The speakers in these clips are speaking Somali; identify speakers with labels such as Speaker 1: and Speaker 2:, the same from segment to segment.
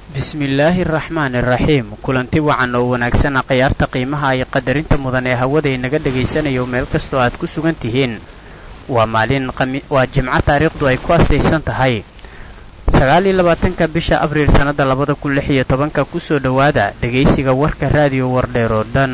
Speaker 1: bismillaahi araxmaani iraxiim kulanti wacan oo wanaagsan khiyaarta qiimaha iyo qadarinta mudan ee hawada inaga dhagaysanayo meel kastoo aad ku sugan tihiin waa maalin waa jimco taariikhdu ay ku asaysan tahay sagaal iyo labaatanka bisha abriil sannada labada kun lix iyo tobanka kusoo dhowaada dhegaysiga warka raadiyo wardheer oo dhan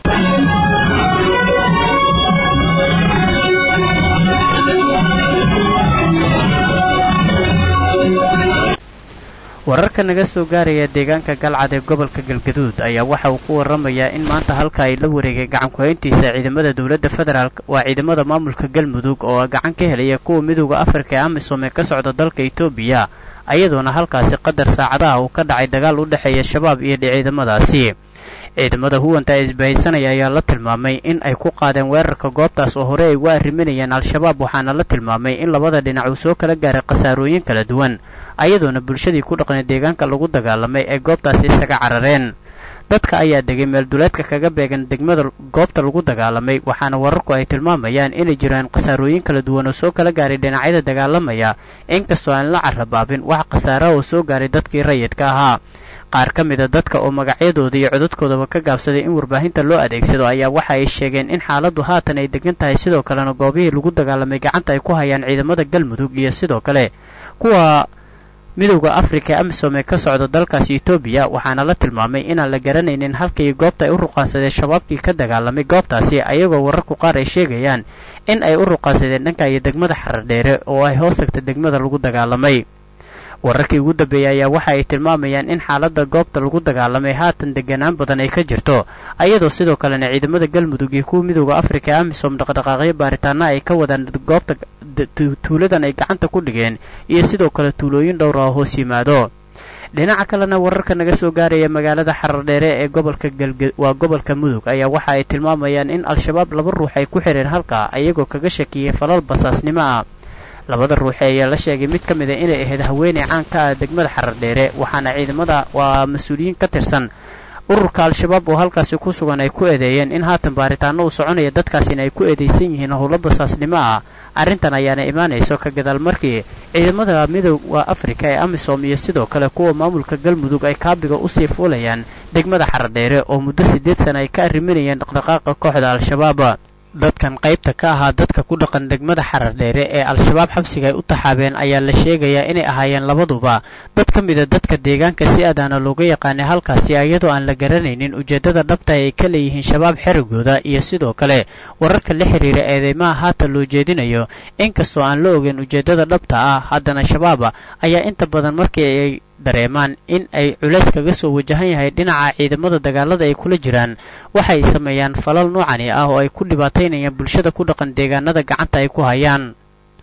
Speaker 1: wararka naga soo gaaraya deegaanka galcad ee gobolka galgaduud ayaa waxa uu ku waramayaa in maanta halka ay la wareegay gacankuhayntiisa ciidamada dowladda federaalk waa ciidamada maamulka galmudug oo gacan ka helaya kuwa midooda afrika ee amisom ee ka socda dalka etoobiya ayadoona halkaasi qadar saacadaha uu ka dhacay dagaal u dhexeeya shabaab iyo ciidamadaasi ciidamada huwanta ee isbahaysanaya ayaa la tilmaamay in ay ku qaadeen weerarka goobtaas oo hore ay uga arriminayeen al-shabaab waxaana la tilmaamay in labada dhinac uu soo kala gaaray khasaarooyin kala duwan ayadoona bulshadii ku dhaqnay deegaanka lagu dagaalamay ay goobtaasi isaga carareen dadka ayaa degay meelduleedka kaga beegan degmada goobta lagu dagaalamay waxaana wararku ay tilmaamayaan inay jiraan khasaarooyin kala duwan oo soo kala gaaray dhinacyada dagaalamaya inkastoo aan la carabaabin wax khasaaraha oo soo gaaray dadkii rayidka ahaa qaar ka mida dadka oo magacyadooda iyo codadkoodaba ka gaabsaday in warbaahinta loo adeegsado ayaa waxa ay sheegeen in xaaladdu haatan ay degan tahay sidoo kalena goobihii lagu dagaalamay gacanta ay ku hayaan ciidamada galmudug iyo sidoo kale kuwa midowda afrika amisom ee ka socda dalkaasi etoobiya waxaana la tilmaamay inaan la garanaynin halkii goobta ay u ruqaansadeen shabaabkii ka dagaalamay goobtaasi ayagoo wararku qaar ay sheegayaan in ay u ruqaansadeen dhanka iyo degmada xaradheere oo ay hoos tagta degmada lagu dagaalamay wararkii ugu dambeeyey ayaa waxa ay tilmaamayaan in xaaladda goobta lagu dagaalamay haatan deganaan badan ay ka jirto ayadoo sidoo kalena ciidamada galmudug iyo kuwa midowda afrika ee amisom dhaqdhaqaaqyo baaritaana ay ka wadaan goobta tuuladan ay gacanta ku dhigeen iyo sidoo kale tuulooyin dhowra oo hoos yimaado dhinaca kalena wararka naga soo gaaraya magaalada xarardheere ee gobolka galga waa gobolka mudug ayaa waxa ay tilmaamayaan in al-shabaab laba ruux ay ku xireen halka ayagoo kaga shakiyey falal basaasnimo ah labada ruuxe ayaa la sheegay mid ka mida inay ahayd haweeney caan ka ah degmada xarardheere waxaana ciidamada waa mas-uuliyiin ka tirsan ururka al-shabaab oo halkaasi ku sugan ay ku eedeeyeen in haatan baaritaano uu soconaya dadkaasina ay ku eedeysan yihiin howlo basaasnimo ah arrintan ayaana imaanayso ka gadaal markii ciidamada midooda afrika ee amisom iyo sidoo kale kuwa maamulka galmudug ay kaabiga usii fuulayaan degmada xaradheere oo muddo siddeed sana ay ka arriminayeen dhaqdhaqaaqa kooxda al-shabaab dadkan qaybta ka ahaa dadka ku dhaqan degmada xaradheere ee al-shabaab xabsiga ay u taxaabeen ayaa la sheegayaa inay ahaayeen labaduba dad ka mida dadka deegaanka si aadaana looga yaqaanay halkaasi iyadoo aan la garanaynin ujeeddada dhabta ay ka leeyihiin shabaab xerigooda iyo sidoo kale wararka la xiriira eedeymaha haatan loo jeedinayo inkastoo aan la ogeyn ujeeddada dhabta ah haddana shabaaba ayaa inta badan markii ay dareemaan in ay culays kaga soo wajahan yahay dhinaca ciidamada dagaalada ay kula jiraan waxay sameeyaan falal noocani ah oo ay ku dhibaataynayaan bulshada ku dhaqan deegaanada gacanta ay ku hayaan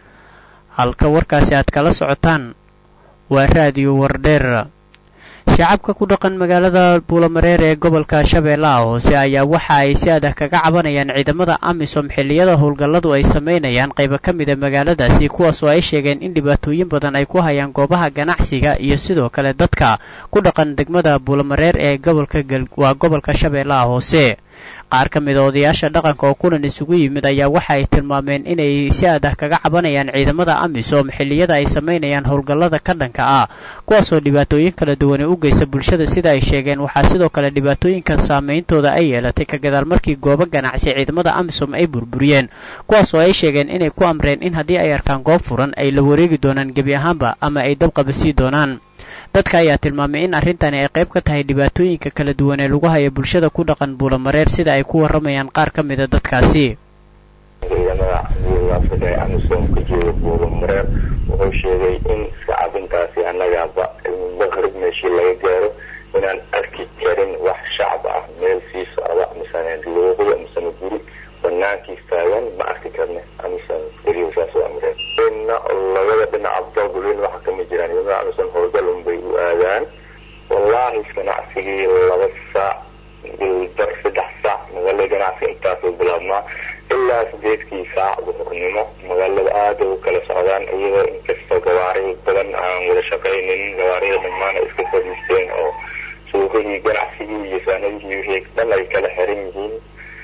Speaker 1: halka warkaasi aad kala socotaan waa raadiyo wardheer shacabka ku dhaqan magaalada buulamareer ee gobolka shabeellaha hoose ayaa waxa ay si adah kaga cabanayaan ciidamada amisom xilliyada howlgalladu ay samaynayaan qaybo ka mida magaaladaasi kuwaasoo ay sheegeen in dhibaatooyin badan ay ku hayaan goobaha ganacsiga iyo sidoo kale dadka ku dhaqan degmada buulamareer ee gobolka waa gobolka shabeellaha hoose qaar ka mida odayaasha dhaqanka oo kulan isugu yimid ayaa waxa ay tilmaameen inay si adah kaga cabanayaan ciidamada amisom xilliyada ay samaynayaan howlgallada ka dhanka ah kuwaasoo dhibaatooyin kala duwane u geysa bulshada sida ay sheegeen waxaa sidoo kale dhibaatooyinkan saameyntooda ay yeelatay ka gadaal markii goobo ganacsi ciidamada amisom ay burburiyeen kuwaasoo ay sheegeen inay ku amreen in haddii ay arkaan goob furan ay la wareegi doonaan gebi ahaanba ama ay dabqabasii doonaan dadka ayaa tilmaamay in arrintani ay qayb ka tahay dhibaatooyinka kala duwan ee lagu haya bulshada ku dhaqan buulamareer sida ay ku warramayaan qaar ka mida dadkaasi
Speaker 2: ciidamada midooda afrika ee amisom ka jooga buulamareer wuxuu sheegay in shacabintaasi annagaba maqrib meeshii laga gaaro inaan arki karin wax shacab ah meel sii socda misane luuqyo misane guri banaankiis taagan ma arki karne amisom keliya saas u amreen labada dhinac abdalgulin waxa kama jiraan ciidamada amisom howlgal unbay u aadaan wallaahi ganacsigii laba saac bar saddex saac magaalada ganacsiga intaasuu bilaabmaa ilaa sideedkii saac duhurnimo magaalada aada u kala socdaan iyadoo inkastoo gawaari badan aan wada shaqaynin gawaarida dhammaan ay iska fadhiisteen oo suuqadii ganacsigii iyo saanadihii wixii dhan ay kala xiran yihiin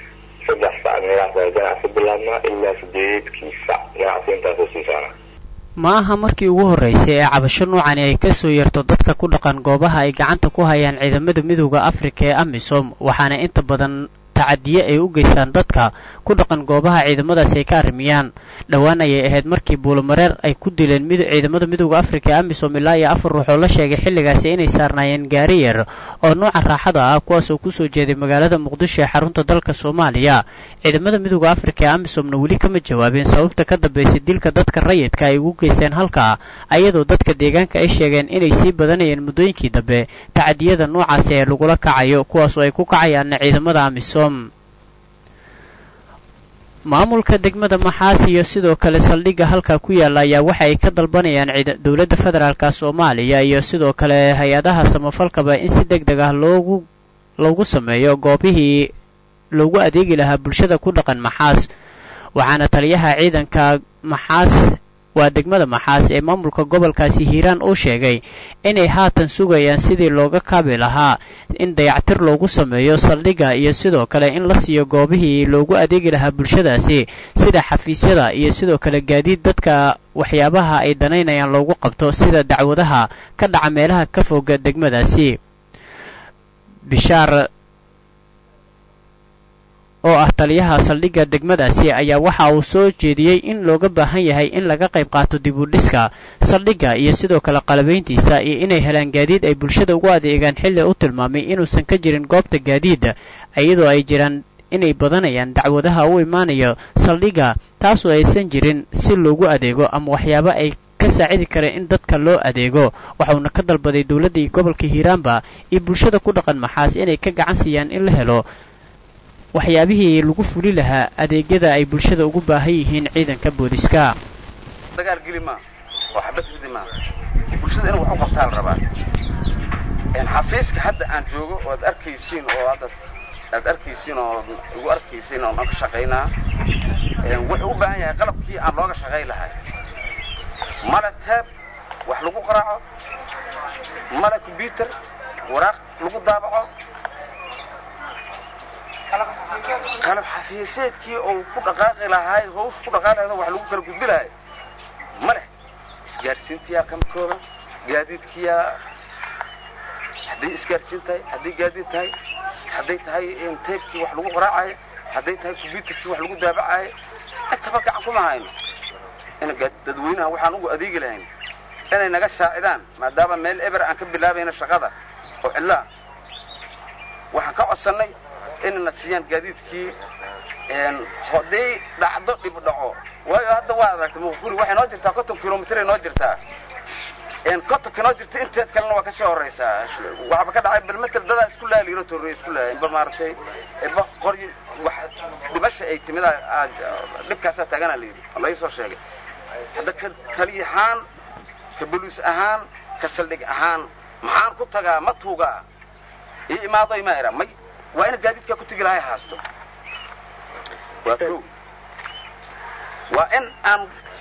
Speaker 2: saddex saac meelahaas ganacsi bilaabmaa ilaa sideedkii saac ganacsi intaasuu sii socnaa
Speaker 1: ma aha markii ugu horraysay ee cabasho nuucani ay ka soo yeerto dadka ku dhaqan goobaha ay gacanta ku hayaan ciidamada midooda afrika ee amisom waxaana inta badan tacadiye ay u geystaan dadka ku dhaqan goobaha ciidamadaasi ay ka arrimiyaan dhowaan ayay ahayd markii buulomareer ay ku dileen ciidamada midooda afrika ee amisom ilaa iyo afar ruux oo la sheegay xilligaasi inay saarnaayeen gaari yar oo nooca raaxada ah kuwaas oo kusoo jeeday magaalada muqdisho ee xarunta dalka soomaaliya ciidamada midooda afrika ee amisomna weli kama jawaabeen sababta ka dambaysay dilka dadka rayidka ay ugu geysteen halkaa ayadoo dadka deegaanka ay sheegeen inay sii badanayeen muddooyinkii dambe tacadiyada noocaasi ee lagula kacayo kuwaas oo ay ku kacayaanna ciidamada amisom maamulka degmada maxaas iyo sidoo kale saldhigga halkaa ku yaalla ayaa waxa ay ka dalbanayaan dowladda federaalka soomaaliya iyo sidoo kale hay-adaha samafalkaba in si deg deg ah loogu loogu sameeyo goobihii loogu adeegi lahaa bulshada ku dhaqan maxaas waxaana taliyaha ciidanka maxaas waa degmada maxaas ee maamulka gobolkaasi hiiraan uu sheegay inay haatan sugayaan sidii looga kaabi lahaa in dayactir loogu sameeyo saldhigga iyo sidoo kale in la siiyo goobihii loogu adeegi lahaa bulshadaasi sida xafiisyada iyo sidoo kale gaadiid dadka waxyaabaha ay danaynayaan loogu qabto sida dacwadaha ka dhaca meelaha ka foga degmadaasi bishaar oo ah taliyaha saldhigga degmadaasi ayaa waxa uu soo jeediyey in looga baahan yahay in laga qayb qaato dibudhiska saldhigga iyo sidoo kale qalabayntiisa iyo inay helaan gaadiid ay bulshada ugu adeegaan xilli u tilmaamay inuusan ka jirin goobta gaadiida iyadoo ay jiraan inay badanayaan dacwadaha u imaanayo saldhigga taasoo aysan jirin si loogu adeego ama waxyaabo ay ka saacidi kareen in dadka loo adeego waxauna ka dalbaday dowladda gobolka hiiraanba iyo bulshada ku dhaqan maxaas inay ka gacan siiyaan in la helo waxyaabihii lagu fuli lahaa adeegyada ay bulshada ugu baahan yihiin ciidanka booliska
Speaker 3: dagaal geli maa oo xabad ridi maa bulshada inuu wax u qabtaa la rabaa xafiiska hadda aan joogo oo ad arkaysiin oo hadda aad arkaysiin oo igu arkaysiin oon ka shaqaynaa wuxuu u baahan yahay qalabkii aan looga shaqayn lahay male taab wax lagu qaraaco male kombyuter waraaq lagu daabaco qalab xafiiseedkii uu ku dhaqaaqi lahaay hawsh ku dhaqaaqi lahayd wax lagu kala gudbi lahay ma leh isgaadhsiintiyaa ka midkooda gaadiidkiyaa hadday isgaadhsiin tahay hadday gaadiid tahay hadday tahay teebkii wax lagu qaraacayo hadday tahay kombyuterkii wax lagu daabacayo intaba gacan kuma hayno in dadweynaha waxaan ugu adeegi lahayn inay naga saacidaan maadaama meel eber aan ka bilaabayna shaqada oo cidlaa waxaan ka codsannay inayna siiyaan gaadiidkii hadday dhacdo dhib dhaco waayo hadda waa aragtay muquri waxay noo jirtaa konton kilomitray noo jirtaa kontonka noo jirta inteed kalena waa ka sii horaysaa waxba ka dhacay balmeter dadaa isku laha liiro torrey isku laha inba maaragtay inba qoryi wax dhimasha ay timid dhibkaasaa taagana la yidhi laii soo sheegay hadda ka tali ahaan ka boliis ahaan ka saldhig ahaan maxaan ku tagaa ma tuugaa ii imaadoy ma ira may waa ina gaadiidkaa ku tegi lahay haasto waa ko waa in aan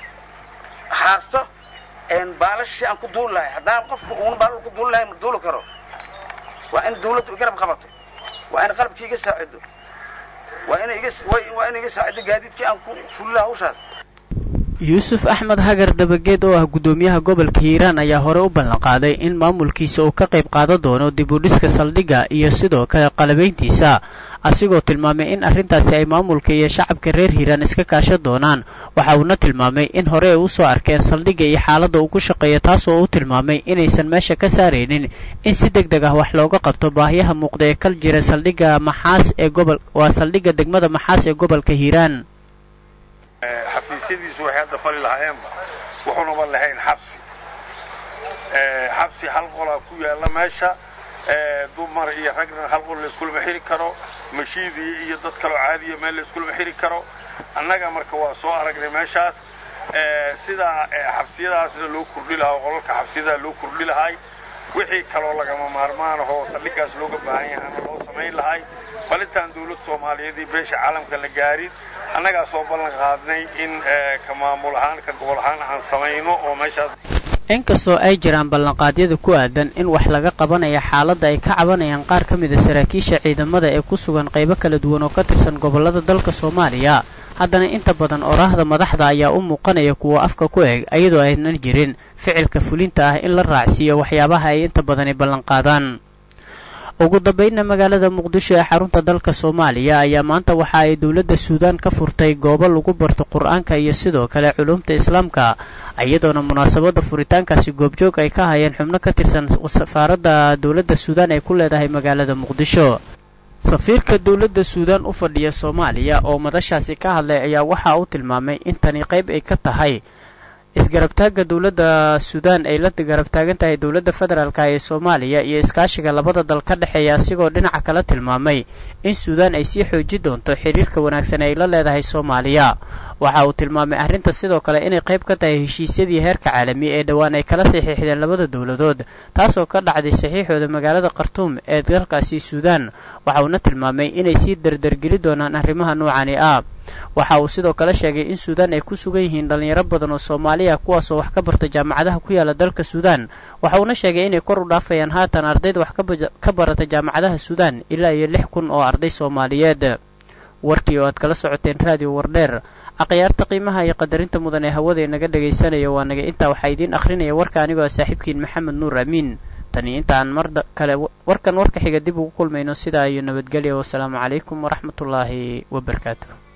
Speaker 3: haasto baalashii aan ku duuli lahay haddaan qofku uuna baalal ku duuli lahay ma duuli karo waa in dawladdu garab qabato waa in qalabkii iga saacido waa ina iga waa ina iga saacido gaadiidkii aan ku fuli lahaa hawshaas
Speaker 1: yuusuf axmed hagar dabageed oo ah guddoomiyaha gobolka hiiraan ayaa hore u ballanqaaday in maamulkiisa uu ka qayb qaadan doono dibudhiska saldhigga iyo sidoo kale qalabayntiisa asigoo tilmaamay in arrintaasi ay maamulka iyo shacabka reer hiiraan iska kaashan doonaan waxa uuna tilmaamay in hore ay u soo arkeen saldhigga iyo xaaladda uu ku shaqeeya taasoo uu tilmaamay inaysan meesha ka saaraynin in si deg deg ah wax looga qabto baahiyaha muuqda ee kal jira saldhigga maxaas ee gobol waa saldhigga degmada maxaas ee gobolka hiiraan
Speaker 4: xafiisyadiisu waxay hadda fali lahaayeenba wuxuunaba lahayn xabsi xabsi hal qolaa ku yaalla meesha dumar iyo ragna hal qol layskulama xiri karo mashiidii iyo dad kaloo caadiya meel layskulama xiri karo annaga marka waa soo aragnay meeshaas sidaa xabsiyadaasna loo kordhi lahaa qolalka xabsiyadaa loo kordhi lahay wixii kaloo lagama maarmaanahoo saldhiggaas looga baahan yahana loo samayn lahay bal intaan dawlad soomaaliyeed iyo beesha caalamka la gaarin annagaa soo ballan qaadnay in ka maamul ahaan ka gobol ahaan aan samayno oo meeshaas
Speaker 1: inkastoo ay jiraan ballanqaadyada ku aadan in wax laga qabanaya xaaladda ay ka cabanayaan qaar ka mida saraakiisha ciidamada ee ku sugan qaybo kala duwan oo ka tirsan gobollada dalka soomaaliya haddana inta badan oraahda madaxda ayaa u muuqanaya kuwa afka ku eg iyadoo aynan jirin ficilka fulinta ah in la raacsiiyo waxyaabaha ay inta badani ballanqaadaan ugu dambaynna magaalada muqdisho ee xarunta dalka soomaaliya ayaa maanta waxa ay dowladda suudaan ka furtay goobo lagu barto qur-aanka iyo sidoo kale culumta islaamka iyadoona munaasabadda furitaankaasi goobjoog ay ka hayeen xubno ka tirsan safaaradda dowladda suudaan ay ku leedahay magaalada muqdisho safiirka dowladda suudaan u fadhiya soomaaliya oo madashaasi ka hadlay ayaa waxa uu tilmaamay in tani qayb ay ka tahay isgarabtaagga dowladda suudaan ay la garabtaagan tahay dowladda federaalka ee soomaaliya iyo iskaashiga labada dal ka dhexeeya asigoo dhinaca kala tilmaamay in suudaan ay sii xooji doonto xiriirka wanaagsan ay la leedahay soomaaliya waxa uu tilmaamay arrinta sidoo kale inay qayb ka tahay heshiisyadii heerka caalami ee dhowaan ay kala saxiixdeen labada dowladood taasoo ka dhacday saxiixooda magaalada khartuum ee dalkaasi suudaan waxa uuna tilmaamay inay sii dardargeli doonaan arrimaha noocani ah waxa uu sidoo kale sheegay in suudaan ay ku sugan yihiin dhallinyaro badan oo soomaaliya kuwaasoo wax ka barta jaamacadaha ku yaala dalka suudaan waxa uuna sheegay inay kor u dhaafayaan haatan ardayda wax ka barata jaamacadaha suudaan ilaa iyo lix kun oo arday soomaaliyeed warkii oo aad kala socoteen raadiyo wardheer akhyaarta qiimaha iyo qadarinta mudan ee hawada inaga dhegaysanaya waa naga intaa waxaa idiin akhrinaya warka anigoo saaxiibkiin maxamed nuur amiin tani intaan mar kale warkan warka xiga dib ugu kulmayno sidaa iyo nabadgelya wasalaamu calaykum waraxmatullaahi wabarakaatu